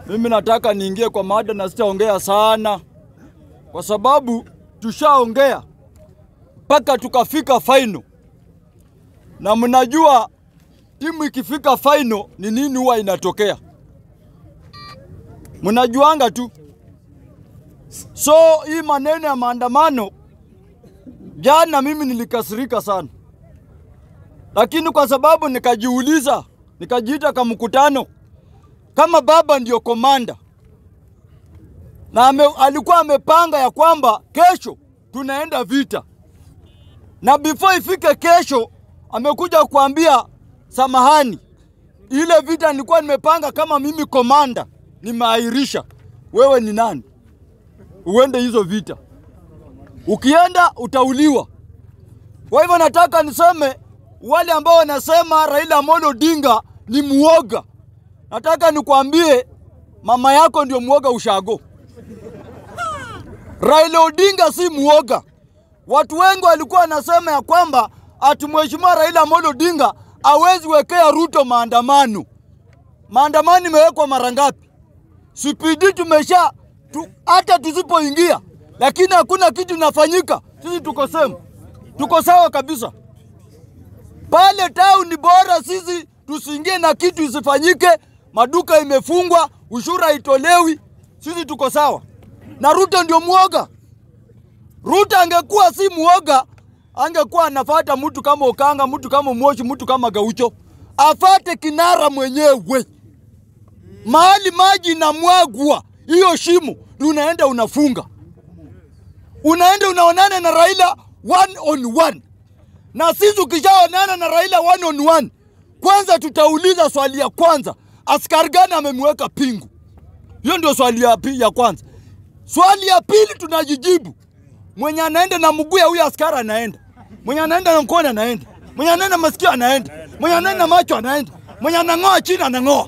Mimi nataka niingie kwa mada na sitaongea sana, kwa sababu tushaongea mpaka tukafika final, na mnajua timu ikifika final ni nini huwa inatokea, mnajuanga tu. So hii maneno ya maandamano, jana mimi nilikasirika sana, lakini kwa sababu nikajiuliza, nikajiita kama mkutano kama baba ndio komanda na ame, alikuwa amepanga ya kwamba kesho tunaenda vita, na before ifike kesho amekuja kuambia samahani, ile vita nilikuwa nimepanga kama mimi komanda nimeahirisha. Wewe ni nani uende hizo vita? Ukienda utauliwa. Kwa hivyo nataka niseme wale ambao wanasema Raila Amolo Odinga ni muoga, nataka nikwambie mama yako ndio muoga ushago. Raila Odinga si muoga. Watu wengi walikuwa wanasema ya kwamba ati mheshimiwa Raila Amolo Odinga hawezi wekea Ruto maandamano. Maandamano imewekwa mara ngapi? CPD tumesha tu, hata tusipoingia, lakini hakuna kitu inafanyika. Sisi tuko same, tuko sawa kabisa pale town. Ni bora sisi tusiingie na kitu isifanyike, maduka imefungwa, ushuru haitolewi, sisi tuko sawa. Na Ruto ndio muoga. Ruto angekuwa si muoga, angekuwa anafata mtu kama Okanga, mtu kama Moshi, mtu kama Gaucho, afate kinara mwenyewe. Mahali maji inamwagwa, hiyo shimo unaenda unafunga, unaenda unaonana na Raila one on one. Na sisi ukishaonana na Raila one on one, kwanza tutauliza swali ya kwanza, askari gani amemweka pingu? Hiyo ndio swali ya, pi- ya kwanza. Swali ya pili tunajijibu, mwenye anaenda na mguu ya huyo askari anaenda, mwenye anaenda na mkono anaenda, mwenye anaenda na masikio anaenda, mwenye anaenda na macho anaenda, mwenye anang'oa chini anang'oa.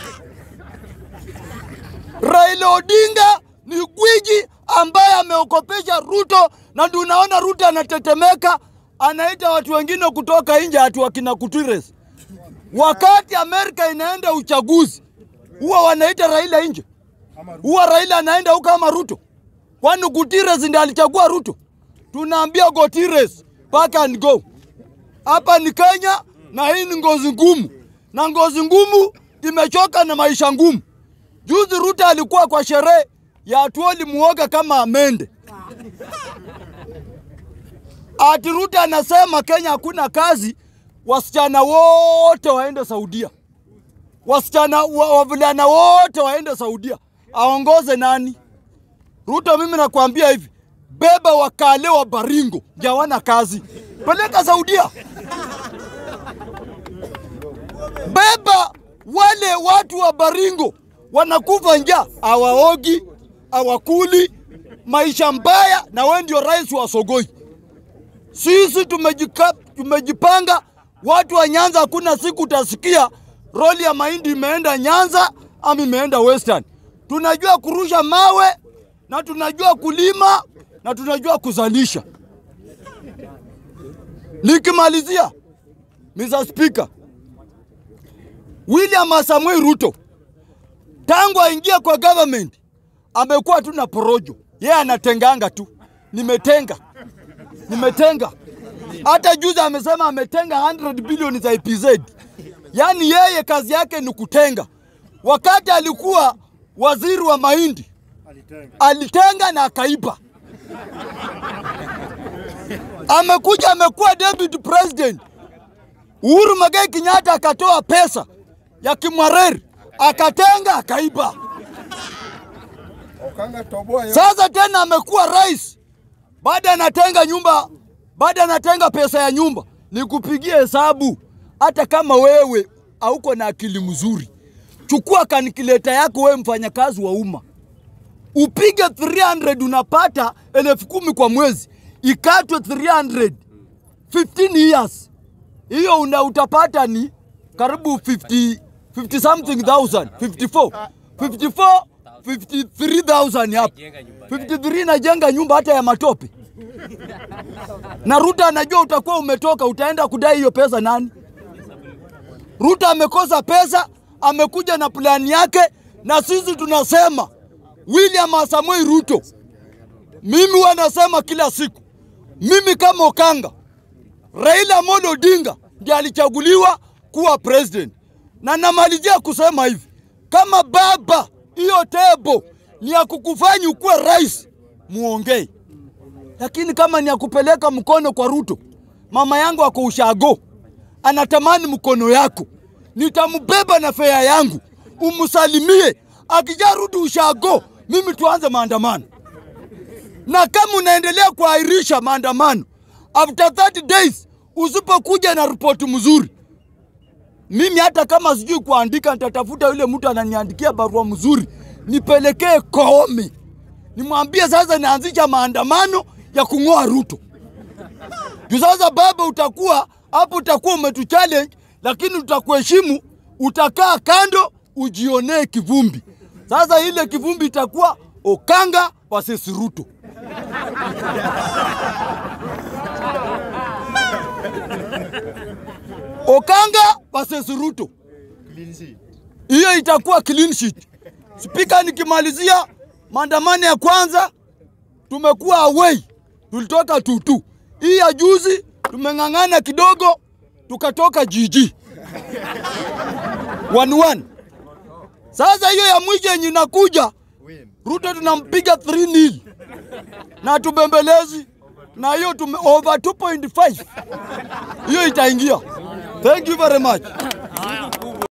Raila Odinga ni gwiji ambaye ameokopesha Ruto, na ndio unaona Ruto anatetemeka, anaita watu wengine kutoka nje, ati wakina Kutires. Wakati Amerika inaenda uchaguzi, huwa wanaita Raila nje, huwa Raila anaenda huko kama Ruto. Kwani Gutierrez ndiye alichagua Ruto? Tunaambia Gutierrez pack and go. Hapa ni Kenya na hii ni ngozi ngumu, na ngozi ngumu imechoka na maisha ngumu. Juzi Ruto alikuwa kwa sherehe ya Atuoli muoga kama amende. Ati Ruto anasema Kenya hakuna kazi, wasichana wote waende Saudia, wasichana wa- wavulana wote waende Saudia. Aongoze nani? Ruto, mimi nakwambia hivi, beba wakale wa Baringo jawana kazi, peleka Saudia. Beba wale watu wa Baringo wanakufa njaa, hawaogi, hawakuli, maisha mbaya, na wewe ndio rais wa Sogoi. Sisi tumejika, tumejipanga. Watu wa Nyanza, hakuna siku utasikia roli ya mahindi imeenda Nyanza ama imeenda Western. Tunajua kurusha mawe na tunajua kulima na tunajua kuzalisha. Nikimalizia, Mr. Speaker, William Samuel Ruto tangu aingia kwa government amekuwa tu na porojo, yeye anatenganga tu, nimetenga nimetenga. Hata juzi amesema ametenga 100 bilioni za EPZ. Yaani yeye kazi yake ni kutenga. Wakati alikuwa waziri wa mahindi alitenga na akaiba. Amekuja amekuwa deputy president. Uhuru Muigai Kenyatta akatoa pesa ya Kimwareri akatenga akaiba. Okanga toboa yo. Sasa tena amekuwa rais, baada anatenga nyumba, baada anatenga pesa ya nyumba. Nikupigie hesabu, hata kama wewe hauko na akili mzuri, chukua kanikileta yako, wewe mfanyakazi wa umma, upige 300 unapata elfu kumi kwa mwezi, ikatwe 300 15 years, hiyo una utapata ni karibu 50 50 something thousand 54 54 53000 hapo 53 najenga nyumba hata ya matope na Ruto anajua utakuwa umetoka, utaenda kudai hiyo pesa nani? Ruto amekosa pesa, amekuja na plani yake na sisi tunasema William Samoei Ruto, mimi wanasema kila siku, mimi kama Okanga, Raila Amolo Odinga ndiye alichaguliwa kuwa president, na namalizia kusema hivi, kama baba, hiyo tebo ni ya kukufanya ukuwe rais, muongee, lakini kama ni ya kupeleka mkono kwa Ruto, mama yangu ako ushago, anatamani mkono yako, nitambeba na fea yangu, umsalimie. Akijarudi ushago, mimi tuanze maandamano na kama unaendelea kuahirisha maandamano after 30 days, usipokuja na ripoti mzuri, mimi hata kama sijui kuandika, nitatafuta yule mtu ananiandikia barua mzuri, nipelekee Koome, nimwambie sasa naanzisha maandamano ya kung'oa Ruto. Juu sasa baba, utakuwa hapo, utakuwa umetuchallenge, lakini tutakuheshimu, utakaa kando ujionee kivumbi. Sasa ile kivumbi itakuwa Okanga versus Ruto. Okanga versus Ruto, hiyo itakuwa clean sheet. Spika, nikimalizia maandamano ya kwanza tumekuwa away, tulitoka tutu. Hii ya juzi tumeng'ang'ana kidogo, tukatoka jiji one one. Sasa hiyo ya mwisho yenye inakuja Ruto tunampiga 3 nil na tubembelezi na hiyo tume over 2.5 hiyo itaingia. Thank you very much.